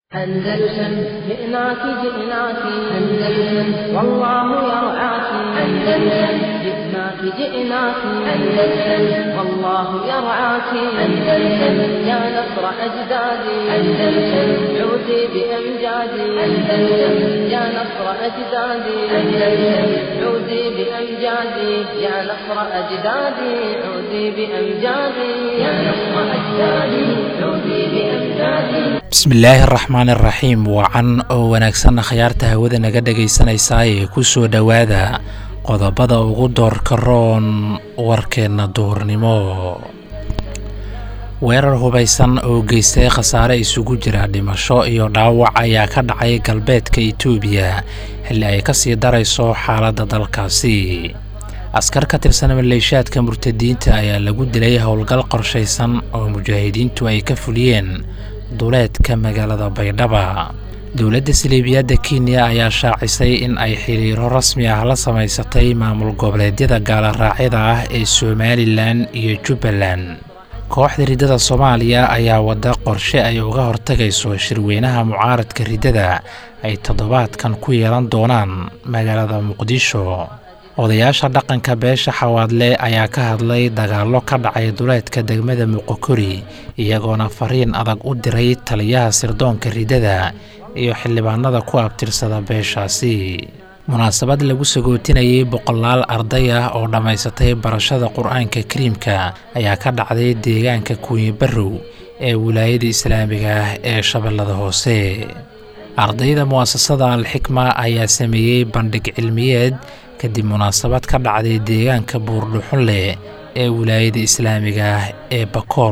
أندلسن جئناك جئناك أندلسن والله يرعاك أندلسن جئناك جئناك أندلسن والله يرعاك أندلسن يا نصر أجدادي أندلسن عودي بأمجادي أندلسن يا نصر أجدادي أندلسن عودي بأمجادي يا نصر أجدادي عودي بأمجادي يا نصر أجدادي عودي بأمجادي bismillaahi araxmaan iraxiim wacan oo wanaagsanna khayaarta hawada naga dhegaysanaysaa ee ku soo dhowaada qodobada ugu doorka roon warkeenna duurnimo weerar hubaysan oo geystay khasaare isugu jira dhimasho iyo dhaawac ayaa ka dhacay galbeedka itoobiya xilli ay ka sii darayso xaaladda dalkaasi askar ka tirsan maleeshaadka murtadiinta ayaa lagu dilay howlgal qorshaysan oo mujaahidiintu ay ka fuliyeen duleedka magaalada baydhaba dowladda saliibiyadda kenya ayaa shaacisay in ay xiriiro rasmi ah la samaysatay maamul goboleedyada gaaloraacyada ah ee somalilan iyo jubbaland kooxda riddada soomaaliya ayaa wadda qorshe ay uga hortagayso shirweynaha mucaaradka riddada ay toddobaadkan ku yeelan doonaan magaalada muqdisho odayaasha dhaqanka beesha xawaadle ayaa ka hadlay dagaallo ka dhacay duleedka degmada muqokori iyagoona fariin adag u diray taliyaha sirdoonka riddada iyo xildhibaanada ku abtirsada beeshaasi munaasabad lagu sagootinayay boqolaal arday ah oo dhammaysatay barashada qur-aanka kariimka ayaa ka dhacday deegaanka kuuyi barrow ee wilaayada islaamiga ah ee shabeellada hoose ardayda mu'asasada alxikma ayaa sameeyey bandhig cilmiyeed kadib munaasabad ka dhacday deegaanka buurdhuxunleh ee wilaayada islaamiga ah ee bakool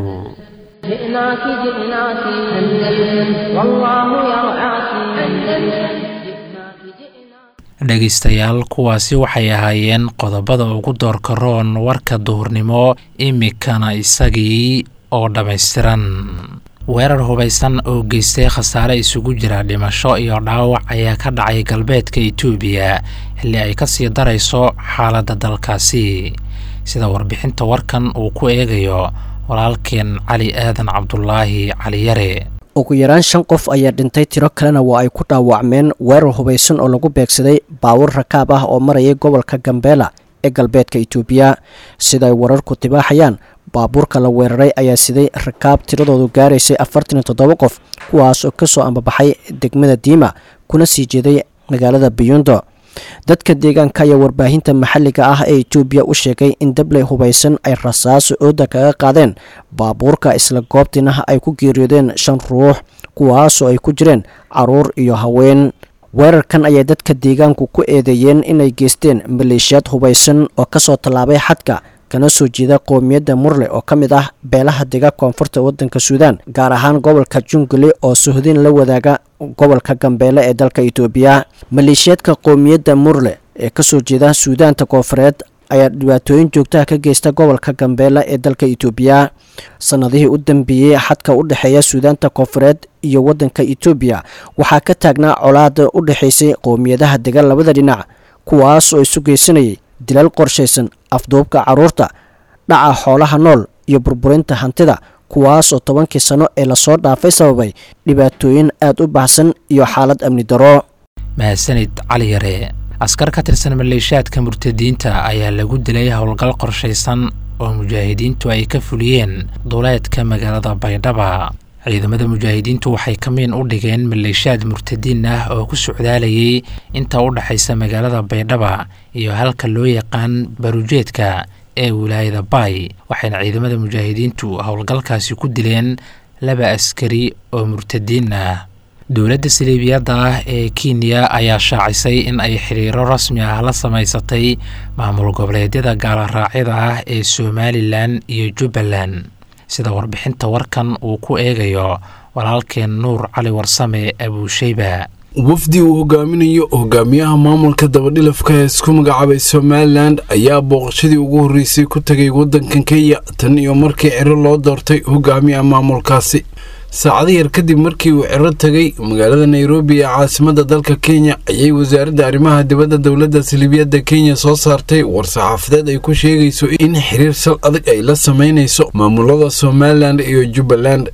جئناك جئناك أندلسن والله يرعاك أندلسن جئناك جئناك dhegaystayaal kuwaasi waxay ahaayeen qodobada ugu doorka roon warka duhurnimo imikana isagii oo dhammaystiran weerar hubaysan oo geystay khasaare isugu jira dhimasho iyo dhaawac ayaa ka dhacay galbeedka itoobiya xilli ay ka sii darayso xaaladda dalkaasi sida warbixinta warkan uu ku eegayo walaalkeen cali aadan cabdulaahi caliyare ugu yaraan shan qof ayaa dhintay tiro kalena waa ay ku dhaawacmeen weerar hubaysan oo lagu beegsaday baawur rakaab ah oo marayay gobolka gambeela ee galbeedka itoobiya sida ay wararku tibaaxayaan baabuurka la weeraray ayaa siday rakaab tiradoodu gaaraysay afartan iyo toddoba qof kuwaas oo kasoo ambabaxay degmada diima kuna sii jeeday magaalada biyundo dadka deegaanka ayaa warbaahinta maxalliga ah ee etoobiya u sheegay in dabley hubaysan ay rasaaso ooda kaga qaadeen baabuurka isla goobtiina ay ku geeriyoodeen shan ruux kuwaasoo ay ku jireen caruur iyo haween weerarkan ayaa dadka deegaanku ku eedeeyeen inay geysteen maleeshiyaad hubaysan oo kasoo tallaabay xadka kana soo jeeda qowmiyadda murle oo ka mid ah beelaha dega koonfurta waddanka suudaan gaar ahaan gobolka jungale oo sohdin la wadaaga gobolka gambeele ee dalka itoobiya maleeshiyaadka qowmiyadda murle ee kasoo jeeda suudaanta koonfureed ayaa dhibaatooyin joogtaha ka geysta gobolka gambeele ee dalka itoobiya sanadihii u dambeeyey xadka u dhexeeya suudaanta koonfureed iyo waddanka itoobiya waxaa ka taagnaa colaada u dhexaysay qowmiyadaha dega labada dhinac kuwaas oo isu geysanayay dilal qorshaysan afduubka carruurta dhaca xoolaha nool iyo burburinta hantida kuwaas oo tobankii sano ee lasoo dhaafay sababay dhibaatooyin aad u baxsan iyo xaalad amni daro mahadsanid cali yare askar ka tirsan maleeshaadka murtadiinta ayaa lagu dilay howlgal qorshaysan oo mujaahidiintu ay ka fuliyeen duleedka magaalada baydhaba ciidamada mujaahidiintu waxay kamiin u dhigeen maleeshaad murtadiin ah oo ku socdaalayay inta u dhexaysa magaalada baydhaba iyo halka loo yaqaan barujeedka ee wilaayada baay waxayna ciidamada mujaahidiintu howlgalkaasi ku dileen laba askari oo murtadiin ah dowladda saliibiyadda ah ee kenya ayaa shaacisay in ay xiriiro rasmi ah la samaysatay maamul goboleedyada gaaloraacyada ah ee somalilan iyo jubbaland sida warbixinta warkan uu ku eegayo walaalkeen nuur cali warsame abuusheyba wafdi uu hogaaminayo hogaamiyaha maamulka dabadhilafka ee isku magacaabay somalilan ayaa booqashadii ugu horreysay ku tegay waddankan kenya tan iyo markii ciro loo doortay hogaamiyaha maamulkaasi saacado yar kadib markii uu ciro tegay magaalada nairobi ee caasimadda dalka kenya ayay wasaaradda arrimaha dibadda dowladda saliibiyadda kenya soo saartay war-saxaafadeed ay ku sheegayso in xiriir sal adag ay la samaynayso maamulada somalilan iyo jubbaland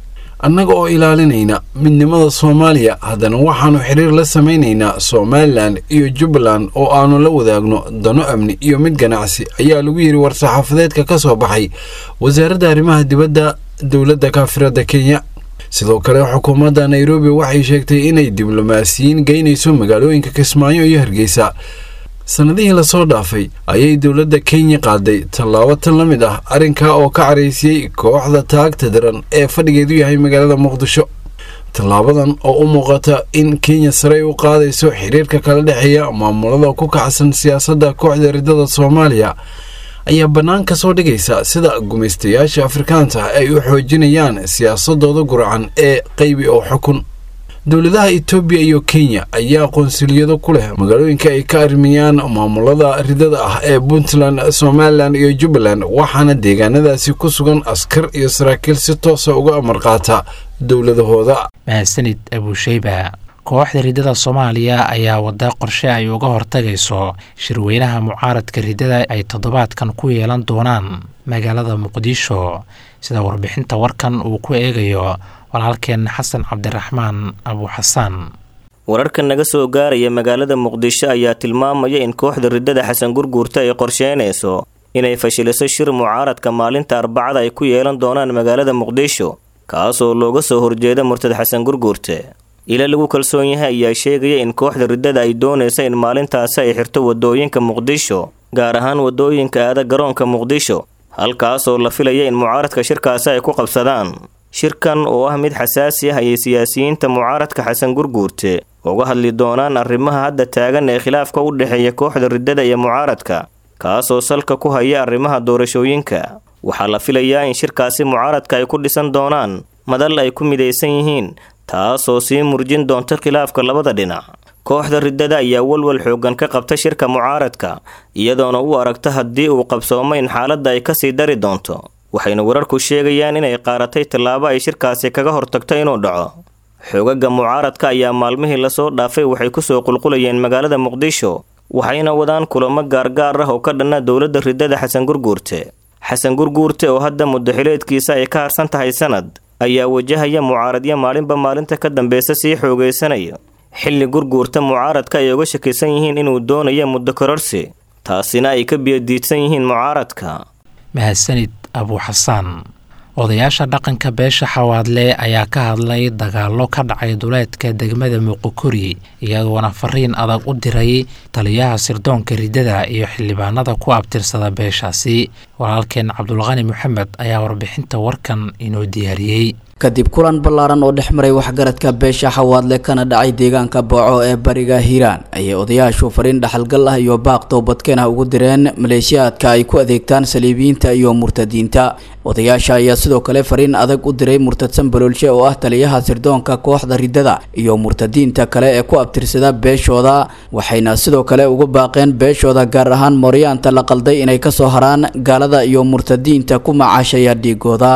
annaga oo ilaalinayna midnimada soomaaliya haddana waxaannu xiriir la samaynaynaa somalilan iyo jubbaland oo aannu la wadaagno dano amni iyo mid ganacsi ayaa lagu yidhi war-saxaafadeedka ka soo baxay wasaaradda arrimaha dibadda dowladda kaafiradda kenya sidoo kale xukuumadda nairobi waxay sheegtay inay diblomaasiyiin geynayso magaalooyinka kismaayo iyo hargeysa sannadihii lasoo dhaafay ayay dowladda kenya qaaday tallaabo tan la mid ah arrinkaa oo ka caraysiyey kooxda taagta daran ee fadhigeedu yahay magaalada muqdisho tallaabadan oo u muuqata in kenya sarey u qaadayso xiriirka kala dhexeeya maamulada ku kacsan siyaasadda kooxda riddada soomaaliya ayaa bannaan ka soo dhigaysa sida gumaystayaasha afrikaanta ay u xoojinayaan siyaasadooda gurcan ee qaybi oo xukun dowladaha etoobiya iyo kenya ayaa qonsuliyado ku leh magaalooyinka ay ka arrimayaan maamulada ridada ah ee puntland somalilan iyo jubbaland waxaana deegaanadaasi ku sugan askar iyo saraakiil si toosa uga amar qaata dowladahooda mahadsanid abuusheyba kooxda riddada soomaaliya ayaa wada qorshe ay uga hortagayso shirweynaha mucaaradka riddada ay toddobaadkan ku yeelan doonaan magaalada muqdisho sida warbixinta warkan uu ku eegayo walaalkeen xasan cabdiraxmaan abuuxasaan wararka naga soo gaaraya magaalada muqdisho ayaa tilmaamaya in kooxda riddada xasan gurguurta ay qorsheynayso inay fashiliso shir mucaaradka maalinta arbacada ay ku yeelan doonaan magaalada muqdisho kaasoo looga soo horjeeda murtad xasan gurguurte ila lagu kalsoon yahay ayaa sheegaya in kooxda riddada ay doonaysa in maalintaasi ay xirto wadooyinka muqdisho gaar ahaan wadooyinka aada garoonka muqdisho halkaasoo la filaya in mucaaradka shirkaasi ay ku qabsadaan shirkan oo ah mid xasaasi ah ayay siyaasiyiinta mucaaradka xasan gurguurte uga hadli doonaan arrimaha hadda taagan ee khilaafka u dhexeeya kooxda riddada iyo mucaaradka kaasoo salka ku haya arrimaha doorashooyinka waxaa la filayaa in shirkaasi mucaaradka ay ku dhisan doonaan madal ay ku midaysan yihiin taasoo sii murjin doonta khilaafka labada dhinac kooxda riddada ayaa walwal xooggan ka qabta shirka mucaaradka iyadoona u aragta haddii uu qabsoomo in xaaladda ay kasii dari doonto waxayna wararku sheegayaan inay qaaratay tallaabo ay shirkaasi kaga hortagto inuu dhaco xoogaga mucaaradka ayaa maalmihii lasoo dhaafay waxay kusoo qulqulayeen magaalada muqdisho waxayna wadaan kulamo gaargaar ah oo ka dhanna dowladda riddada xasan gurguurte xasan gurguurte oo hadda muddaxileedkiisa ay ka harsan tahay sanad ayaa wajahaya mucaaradyo maalinba maalinta ka dambeysa sii xoogaysanaya xilli gurguurta mucaaradka ay uga shakisan yihiin inuu doonayo muddo kororsi taasina ay ka biyadiidsan yihiin mucaaradka mahadsanid abuuxasaan odayaasha dhaqanka beesha xawaadle ayaa ka hadlay dagaallo ka dhacay duleedka degmada muqokori iyagoona fariin adag u diray taliyaha sirdoonka riddada iyo xildhibaanada ku abtirsada beeshaasi walaalkeen cabdulqani moxamed ayaa warbixinta warkan inoo diyaariyey kadib kulan ballaaran oo dhex maray waxgaradka beesha xawaadle kana dhacay deegaanka booco ee bariga hiiraan ayay odayaashu fariin dhaxalgal ah iyo baaq toobadkeen ah ugu direen maleeshiyaadka ay ku adeegtaan saliibiyiinta iyo murtadiinta odayaasha ayaa sidoo kale fariin adag u diray murtadsan baloolshe oo ah taliyaha sirdoonka kooxda riddada iyo murtadiinta kale ee ku abtirsada beeshooda waxayna sidoo kale ugu baaqeen beeshooda gaar ahaan mooryaanta la qalday inay kasoo haraan gaalada iyo murtadiinta ku macaashaya dhiigooda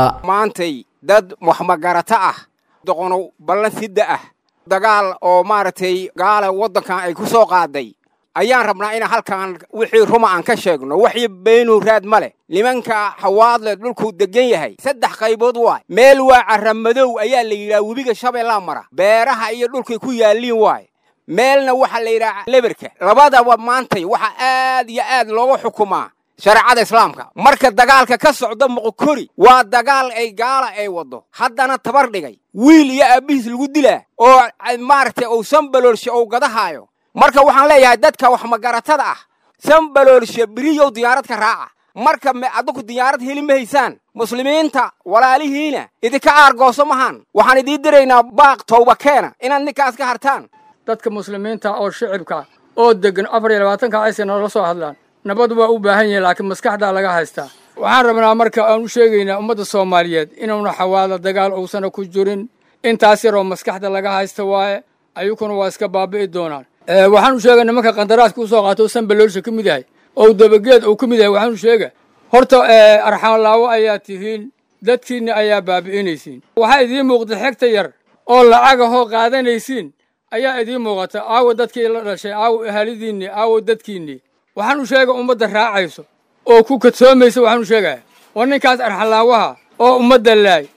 dad waxmagarato ah doqonow ballan sidda ah dagaal oo maaragtay gaala waddankan ay ku soo qaaday ayaan rabnaa in halkan wixii ruma aan ka sheegno waxii beenuu raad ma leh nimanka xawaadle dhulkuu deggan yahay saddex qaybood waay meel waa carramadow ayaa la yidhaha webiga shabeellaa mara beeraha iyo dhulkay ku yaalliin waay meelna waxaa la yidhaha leberka labadaba maantay waxaa aad iyo aad looga xukumaa shareecada islaamka marka dagaalka ka socda muqokori waa dagaal ay gaala ay waddo haddana tabar dhigay wiil iyo aabbihiis lagu dilaa oo maaragtay uu sanbaloolshe uu gadahaayo marka waxaan leeyahay dadka waxmagaratada ah sanbaloolshe beriyow diyaarad ka raaca marka adinku diyaarad heli ma haysaan muslimiinta walaalihiina idinka aargooso mahaan waxaan idiin diraynaa baaq towba keena inaad ninkaas ka hartaan dadka muslimiinta oo shicibka oo deggan afar iyo labaatanka aysa noola soo hadlaan nabad waa u baahan yihin laakiin maskaxdaa laga haystaa waxaan rabnaa marka aan u sheegaynaa ummadda soomaaliyeed inuuna xawaada dagaal uusana ku jirin intaas yaroo maskaxda laga haysta waaye ayukuna waa iska baabi'i doonaan waxaan u sheegay nimanka qandaraaska usoo qaato o sanbaloolsha ka mid yahay oo dabageed uu ka mid yahay waxaan u sheega horta arxaanlaawo ayaa tihiin dadkiinna ayaa baabi'inaysiin waxaa idiin muuqda xegta yar oo lacagahoo qaadanaysiin ayaa idiin muuqata aawo dadkii la dhashay aawo ahalidiinni aawo dadkiinnii waxaan u sheega ummadda raacayso oo ku kadsoomaysa waxaan u sheegaya war ninkaas arxalaawaha oo ummadda laay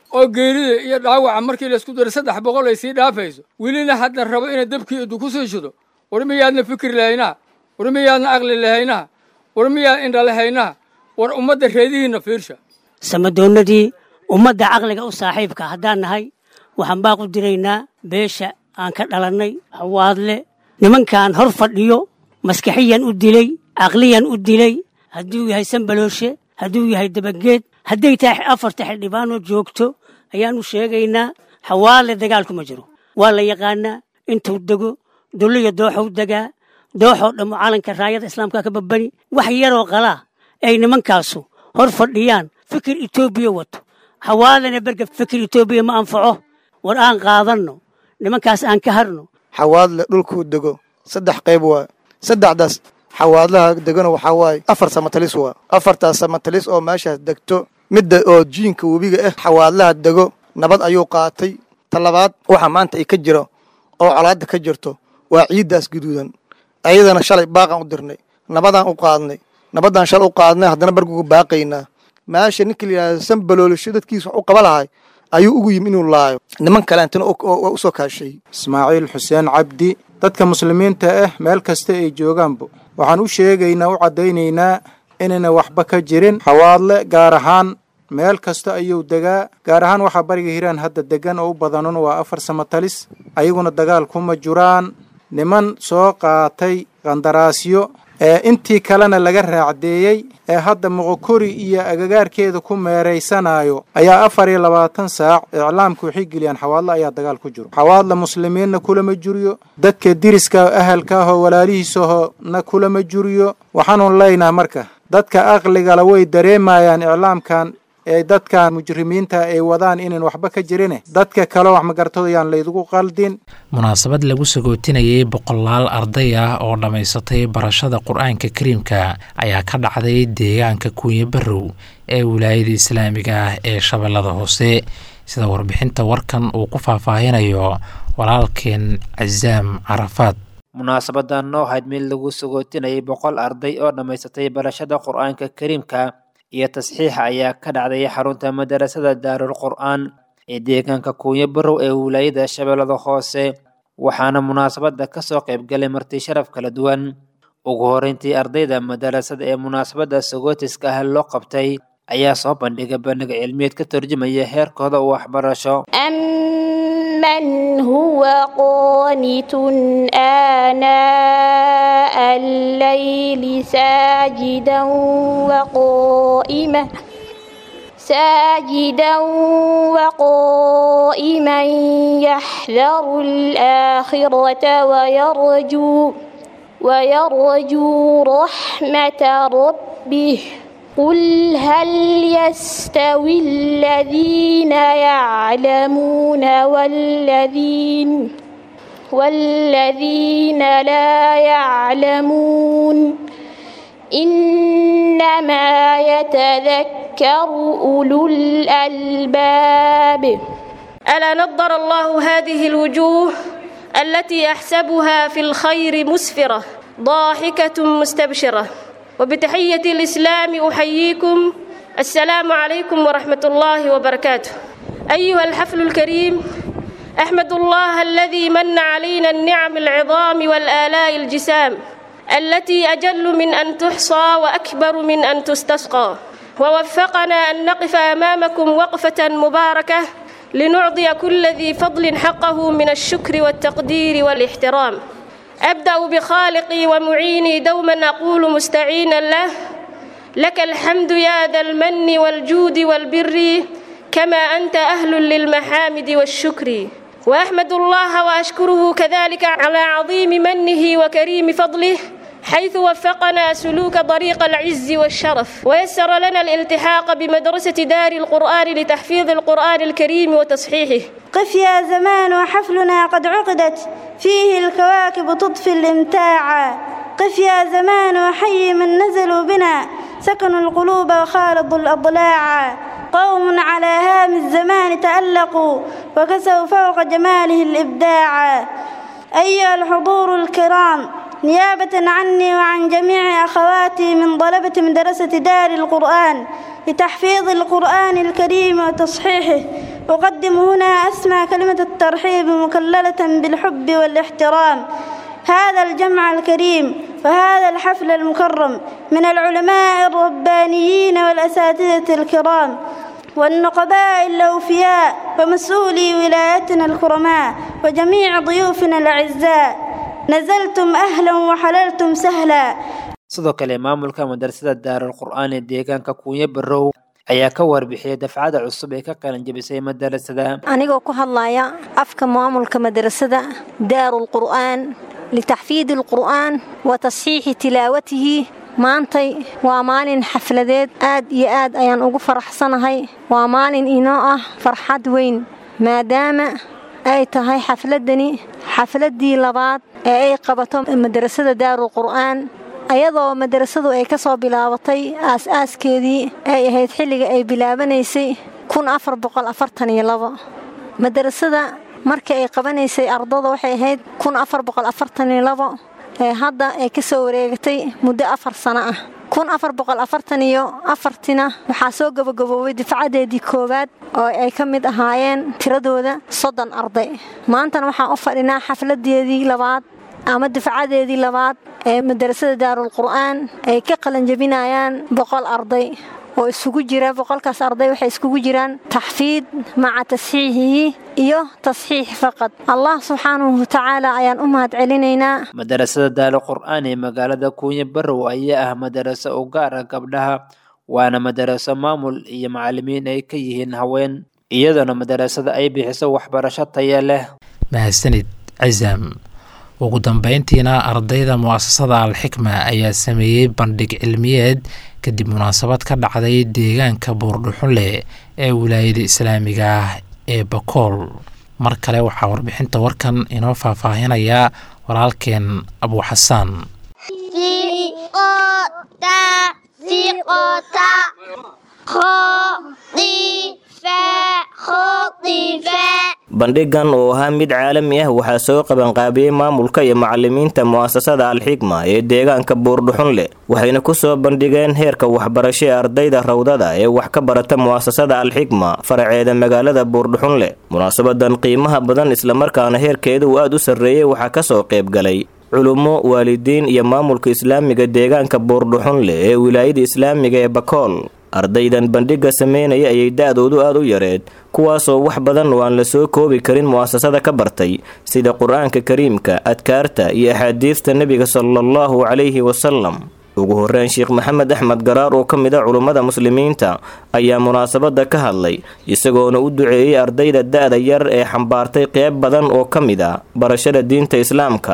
oo geerida iyo dhaawaca markii laysku daro saddex boqol ay sii dhaafayso welina hadda rabo inay dabkii idu ku sii shido war miyaadna fikir lahaynaa war miyaadna aqli lahaynaa war miyaad indha lahaynaa war ummadda reedihiinna fiirsha samadoonnadii ummadda caqliga u saaxiibka haddaan nahay waxaan baaq u diraynaa beesha aan ka dhalannay hawaadle nimankaan hor fadhiyo maskaxiyan u dilay caqliyan u dilay hadduu yahay sambalooshe hadduu yahay dabageed hadday tahay afarta xildhibaanoo joogto ayaannu sheegaynaa hawaadle dagaalku ma jiro waa la yaqaanaa intuu dego dulliya dooxou degaa dooxoo dhammo calanka raayada islaamka ka babani wax yaroo qalaa ay nimankaasu hor fadhiyaan fikir etoobiya wato hawaadlena berga fikir etoobiya ma anfaco war aan qaadanno nimankaas aan ka harno xawaadle dhulkuu dego saddex qayb waa saddexdaas xawaadlaha degona waxaa waaye afar samatalis waa afartaas samatalis oo meeshaas degto midda oo jiinka webiga ah xawaadlaha dego nabad ayuu qaatay talabaad waxa maanta ay ka jiro oo colaadda ka jirto waa ciiddaas guduudan ayadana shalay baaqaan u dirnay nabadaan u qaadnay nabaddaan shalay u qaadnay haddana bargugu baaqaynaa meesha ninka la yidhahdo sanbaloolisho dadkiisa wax u qaba lahay ayuu ugu yimi inuu laayo niman kaleantana u soo kaashay ismaaciil xuseen cabdi dadka muslimiinta ah meel kasta ay joogaanba waxaan u sheegaynaa u caddaynaynaa inayna waxba ka jirin xawaadle gaar ahaan meel kasta ayuu degaa gaar ahaan waxaa bariga hiiraan hadda degan oo u badanun waa afar samatalis ayaguna dagaal kuma jiraan niman soo qaatay qandaraasyo ee intii kalena laga raacdeeyey ee hadda moqokori iyo agagaarkeeda ku meeraysanayo ayaa afar iyo labaatan saac iclaamka waxay geliyaan xawaadle ayaa dagaal ku jiro xawaadle muslimiinna kulama juriyo dadka diriska ahalka ahoo walaalihiisahona kulama juriyo waxaanu leynaha marka dadka aqligala way dareemayaan iclaamkan ee dadkan mujrimiinta ay wadaan inaan waxba ka jirine dadka kale wax magartooyaan laydugu qaldin munaasabad lagu sagootinayay boqolaal arday ah oo dhammaysatay barashada qur-aanka kariimka ayaa ka dhacday deegaanka kuunya barrow ee wilaayada islaamiga ah ee shabeellada hoose sida warbixinta warkan uu ku faahfaahinayo walaalkeen casaam carafaad munaasabadan oo ahayd mid lagu sagootinayay boqol arday oo dhammaysatay barashada qur-aanka kariimka iyo tasxiixa ayaa ka dhacday xarunta madarasada daarul qur-aan ee deegaanka kuunya barow ee wilaayada shabeellada hoose waxaana munaasabada kasoo qaybgalay marti sharaf kala duwan ugu horeyntii ardayda madarasada ee munaasabada sagootiska ah loo qabtay ayaa soo bandhigay bandhig cilmiyeed ka turjumaya heerkooda waxbarasho من هو قانت آناء الليل ساجدا وقائما ساجدا وقائما يحذر الآخرة ويرجو ويرجو رحمة ربه قل هل يستوي الذين يعلمون والذين والذين لا يعلمون إنما يتذكر أولو الألباب ألا نضر الله هذه الوجوه التي أحسبها في الخير مسفرة ضاحكة مستبشرة وبتحية الإسلام أحييكم السلام عليكم ورحمة الله وبركاته أيها الحفل الكريم أحمد الله الذي من علينا النعم العظام والآلاء الجسام التي أجل من أن تحصى وأكبر من أن تستسقى ووفقنا أن نقف أمامكم وقفة مباركة لنعطي كل ذي فضل حقه من الشكر والتقدير والاحترام أبدأ بخالقي ومعيني دوما أقول مستعينا له لك الحمد يا ذا المن والجود والبر كما أنت أهل للمحامد والشكر وأحمد الله وأشكره كذلك على عظيم منه وكريم فضله حيث وفقنا سلوك طريق العز والشرف ويسر لنا الالتحاق بمدرسة دار القرآن لتحفيظ القرآن الكريم وتصحيحه قف يا زمان وحفلنا قد عقدت فيه الكواكب تطفي الامتاع قف يا زمان وحي من نزلوا بنا سكنوا القلوب وخالطوا الأضلاع قوم على هام الزمان تألقوا وكسوا فوق جماله الإبداع أيها الحضور الكرام نيابة عني وعن جميع أخواتي من طلبة مدرسة دار القرآن لتحفيظ القرآن الكريم وتصحيحه أقدم هنا أسمى كلمة الترحيب مكللة بالحب والاحترام هذا الجمع الكريم وهذا الحفل المكرم من العلماء الربانيين والأساتذة الكرام والنقباء الأوفياء ومسؤولي ولايتنا الكرماء وجميع ضيوفنا الأعزاء نزلتم أهلا وحللتم سهلا sidoo kale maamulka madrasada daarul qur'aan ee deegaanka kuunye barow ayaa ka warbixiyay dafcada cusub ee ka qalan jabisay madarasada anigoo ku hadlaya afka maamulka madrasada daarul qur'aan litaxfiidi alqur'aan wa tasxiixi tilaawatihi maantay waa maalin xafladeed aad iyo aad ayaan ugu faraxsanahay waa maalin inoo ah farxad weyn maadaama ay tahay xafladani xafladdii labaad ee ay qabato madrasada daarul qur'aan ayadoo madrasadu ay ka soo bilaabatay aas-aaskeedii ay ahayd xilliga ay bilaabanaysay kun afar boqol afartan iyo labo madrasada markii ay qabanaysay ardada waxay ahayd kun afar boqol afartan iyo labo ee hadda ay ka soo wareegatay muddo afar sano ah kun afar boqol afartan iyo afartina waxaa soo gabagaboobay difcadeedii koowaad oo ay ka mid ahaayeen tiradooda soddon arday maantana waxaan u fadhinaa xafladeedii labaad ama difcadeedii labaad ee madrasada daarul qur'aan ay ka qalanjabinayaan boqol arday oo isugu jira boqolkaas arday waxay iskugu jiraan taxfiid maca tasxiixihi iyo tasxiix faqad allah subxaanahu watacaala ayaan u mahad celinaynaa madarasada daarul qur'aan ee magaalada kuunye barow ayaa ah madaraso u gaar ah gabdhaha waana madaraso maamul iyo macalimiin ay ka yihiin haween iyadoona madarasada ay bixiso waxbarasho taya leh mahadsanid cisaam ugu dambeyntiina ardayda mu'asasada alxikma ayaa sameeyey bandhig cilmiyeed kadib munaasabad ka dhacday deegaanka buurdhuxunle ee wilaayada islaamiga ah ee bakool mar kale waxaa warbixinta warkan inoo faahfaahinaya walaalkeen abuuxasaan bandhigan oo ahaa mid caalami ah waxaa soo qabanqaabiyey maamulka iyo macalimiinta mu'asasada alxikma ee deegaanka buurdhuxunle waxayna ku soo bandhigeen heerka waxbarasho ee ardayda rawdada ee wax ka barata mu'asasada alxikma faraceeda magaalada buurdhuxunle munaasabadan qiimaha badan islamarkaana heerkeeda uu aad u sarreeyey waxaa ka soo qayb galay culummo waalidiin iyo maamulka islaamiga deegaanka buurdhuxunle ee wilaayada islaamiga ee bakool ardaydan bandhigga sameynaya ayay da-doodu aad u yareed kuwaasoo wax badan oo aan la soo koobi karin mu'asasada ka bartay sida qur-aanka kariimka adkaarta iyo axaadiista nebiga salaallahu calayhi wasalam ugu horreyn sheekh maxamed axmed garaar oo ka mid a culummada muslimiinta ayaa munaasabadda ka hadlay isagoona u duceeyey ardayda da-da yar ee xambaartay qeyb badan oo ka mid a barashada diinta islaamka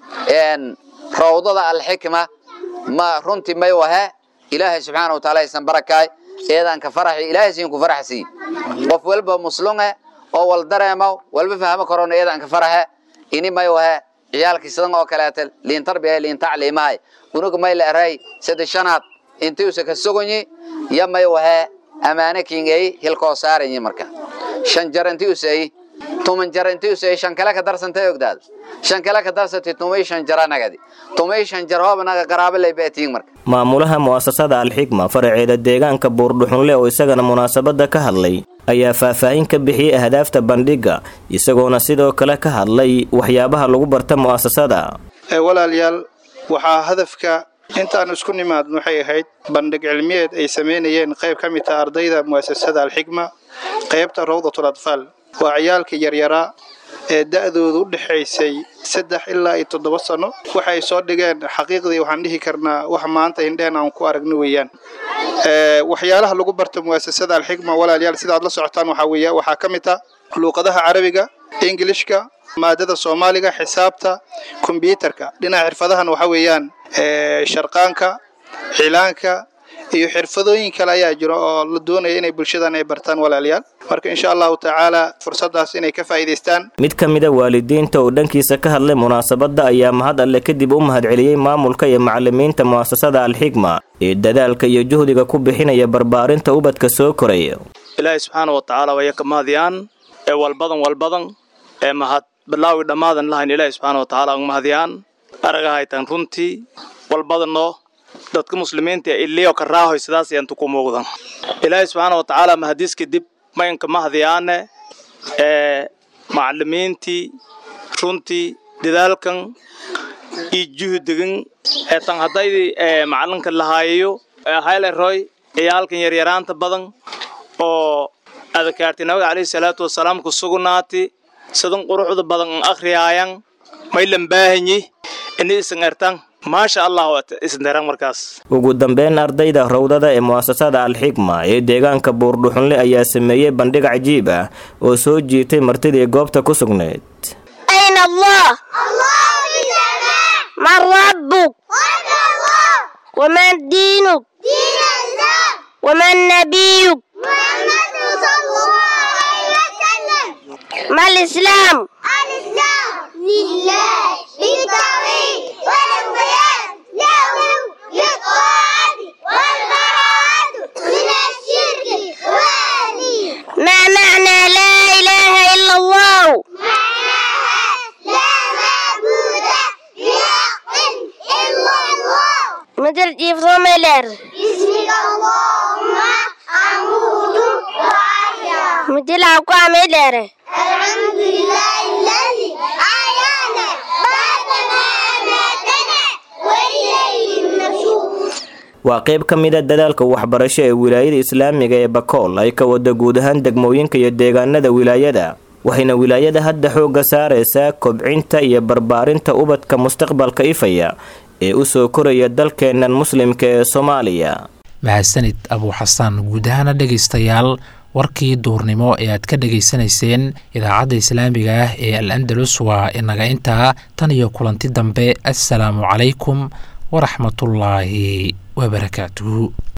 rawdada alxikma ma runtii may wahe ilaahay subxaana wa taala aysan barakaay eedaan ka faraxi ilaahay siin ku faraxsii qof walba muslunge oo wal dareemo walba fahmo karoona eedaan ka faraxe ini may wahe ciyaalkii sidan oo kaleeta liin tarbiya liin tacliimahay unuga may la eray saddex shanaad intii usa ka sogonyi ya may wahe amaane kiingay hilkoo saaranyi marka shan jar intii usay tuman jar intii usay shan kale ka darsantay ogdaad shan kale ka darsatay tumay shan jara nagadi tumay shan jar hooba naga qaraabo lay beetiin marka maamulaha mu'asasada alxikma faraceeda deegaanka buurdhuxunle oo isagana munaasabadda ka hadlay ayaa faahfaahin ka bixiyey ahdaafta bandhigga isagoona sidoo kale ka hadlay waxyaabaha lagu barta mu'asasada walaalayaal waxaa hadafka intaan isku nimaadn waxay ahayd bandhig cilmiyeed ay samaynayeen qayb ka mid taha ardayda mu'asasada alxikma qaybta rawdatul atfaal waa ciyaalka yaryaraa ee da'doodu u dhexaysay saddex ilaa iyo toddoba sano waxay soo dhigeen xaqiiqdii waxaan dhihi karnaa wax maanta indheen aan ku aragno weeyaan waxyaalaha lagu barta mu'asasada alxikma walaalayaal sidaad la socotaan waxaa weeya waxaa ka mid ah luuqadaha carabiga ingilishka maadada soomaaliga xisaabta kombyuutarka dhinaca xirfadahan waxa weeyaan sharqaanka cilaanka iyo xirfadooyin kale ayaa jiro oo la doonaya inay bulshadan ay bartaan walaalayaal marka insha allahu tacaala fursadaas inay ka faa'iidaystaan mid ka mida waalidiinta oo dhankiisa ka hadlay munaasabadda ayaa mahad alle kadib u mahadceliyey maamulka iyo macalimiinta mu'asasada alxikma ee dadaalka iyo juhdiga ku bixinaya barbaarinta ubadka soo koraya ilaahay subxaana wa tacaala waya ka mahadiyaan ee walbadan walbadan ee mahad bilaawi dhammaadan lahayn ilaahay subxaana wa tacaala uga mahadiyaan araga haytaan runtii walbadanoo dadka muslimiinta iliyo karaahoy sidaas ayaan tuku muuqdan ilaahay subxaana wa tacaala mahadiis kadib maynka mahadiyaane ee macallimiintii runtii dadaalkan iyo juhdigan ee tan haddaydii ee macallinka lahaayayo hayleroy ciyaalkan yaryaraanta badan oo adakaarti nabiga calayhi salaatu wasalaam ku sugnaati sidan quruxda badan an akhriyaayan maylan baahanyi ini isan ertan maasha allah isanderan markaas ugu dambeyn ardayda rowdada ee mu'asasada alxikma ee deegaanka buurdhuxunle ayaa sameeyey bandhig cajiib ah oo soo jiitay martidii goobta ku sugnayd أين الله من ربك ومن دينك ومن نبيك ما الإسلام لله بالتوحيد والانقياد له للطاعة والبراءة من الشرك والي ما معنى لا إله إلا الله لا معبود بحق إلا الله مثل جيف صوميلر باسمك اللهم أموت وأحيا مثل أقوى ميلر الحمد لله الذي أحيانا بعدما أماتنا وإليه النشور waa qayb ka mid a dadaalka waxbarasho ee wilaayada islaamiga ee bakool ay ka wada guud ahaan degmooyinka iyo deegaanada wilaayada waxayna wilaayada hadda xoogga saaraysaa kobcinta iyo barbaarinta ubadka mustaqbalka ifaya ee u soo koraya dalkeennan muslimka ee soomaaliya mahadsanid abuu xasaan guud ahaana dhegaystayaal warkii duurnimo ee aad ka dhegaysanayseen idaacadda islaamiga ah ee al andalus waa inaga intaa tan iyo kulanti dambe assalaamu calaykum waraxmatullaahi wabarakaatuhu